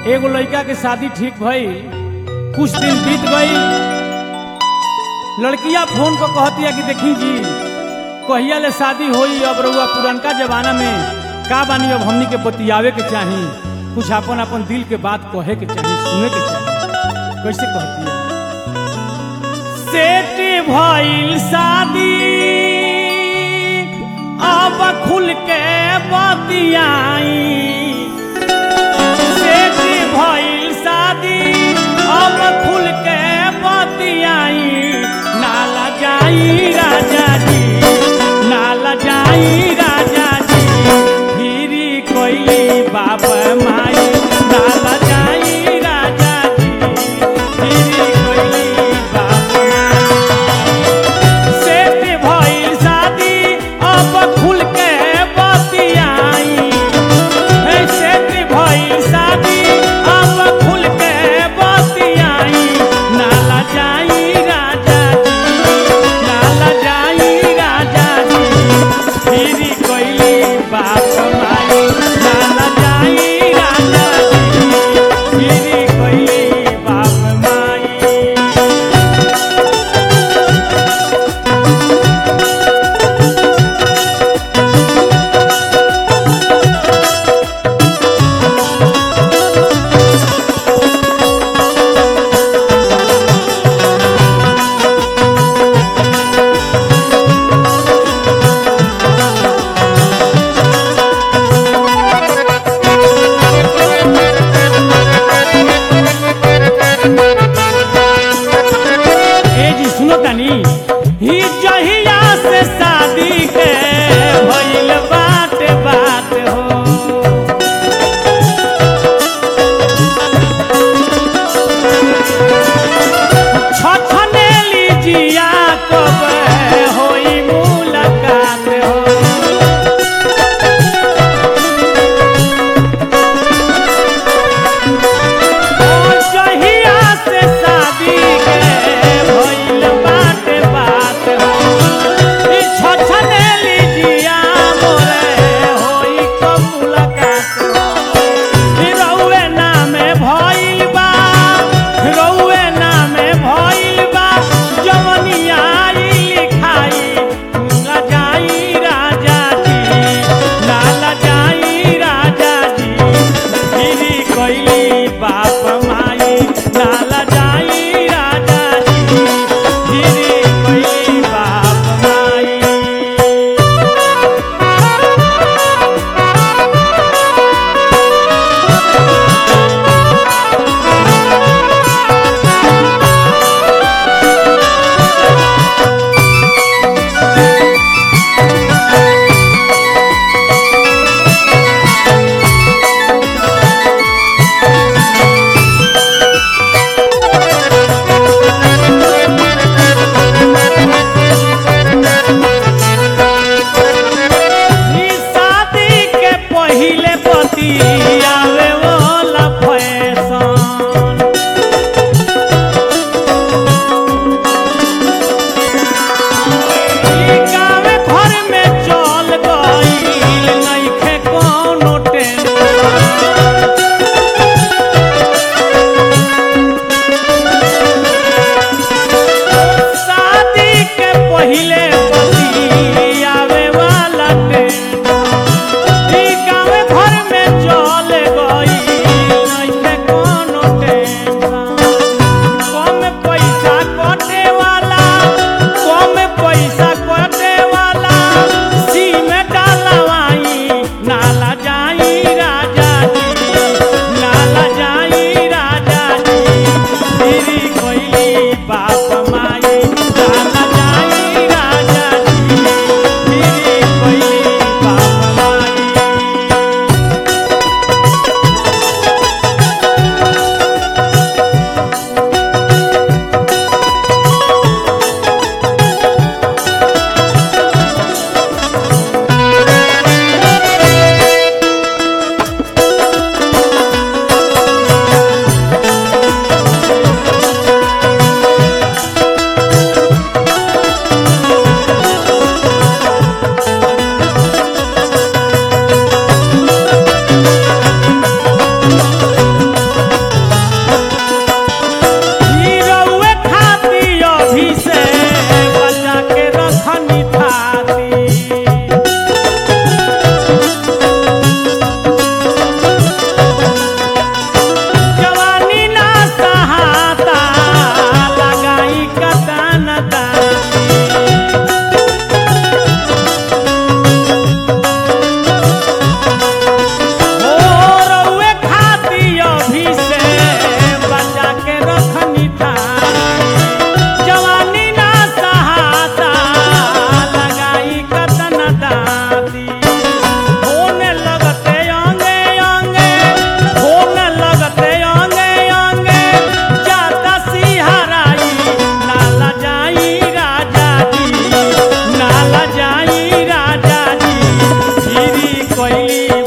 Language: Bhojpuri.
एगो लड़का के शादी ठीक भई कुछ दिन बीत गई लड़किया फोन पर कहती है कि देखी जी कहिया ले शादी होई अब रउआ पुरनका जमाना में का बानी अब हमनी के बतियावे के चाही कुछ अपन अपन दिल के बात कहे के चाही सुने के चाही कैसे कहती है सेट भइल शादी अब खुल के बतियाई सेठ भइल शादी अब खुल के बतियाई नाला जाई राजा जी नाला जाई राजा जी फिरी कोइली बाप माई नाला जाई राजा जी फिरी कोइली बाप माई सेठ भइल शादी अब खुल के बतियाई हे सेठ भइल शादी अब खुल के बतियाई नाला जाई राजा जी नाला जाई राजा जी फिरी कोइली बाप माई नाला जाई राजा जी फिरी कोइली बाप माई ए जी सुनो तनी ही जहिया से शादी के भइल बात बात हो छछने लीजिया कब होई मुलाकात हो जहिया से शादी के भइल बात बात हो ई छछने लीजिया मोरे होई कब मुलाकात हो ई रउए नामे भइल बा रउए नामे भइल बा जवनिया ई लिखाई ना जाई राजा जी ना जाई राजा जी फिरी कोइली बाप माई नाला जाई राजा जी फिरी कोइली बाप माई ई शादी के पहिले पति आवे वाला फैशन ई गावे घर में चल गईल नइखे कोनो टेंशन शादी के पहिले पति आवे वाला टेंशन ई गावे घर में चल गई नइखे कोनो टेंशन कम पैसा कटे वाला कम पैसा कटे वाला सिम डालवाई नाला जाई गईली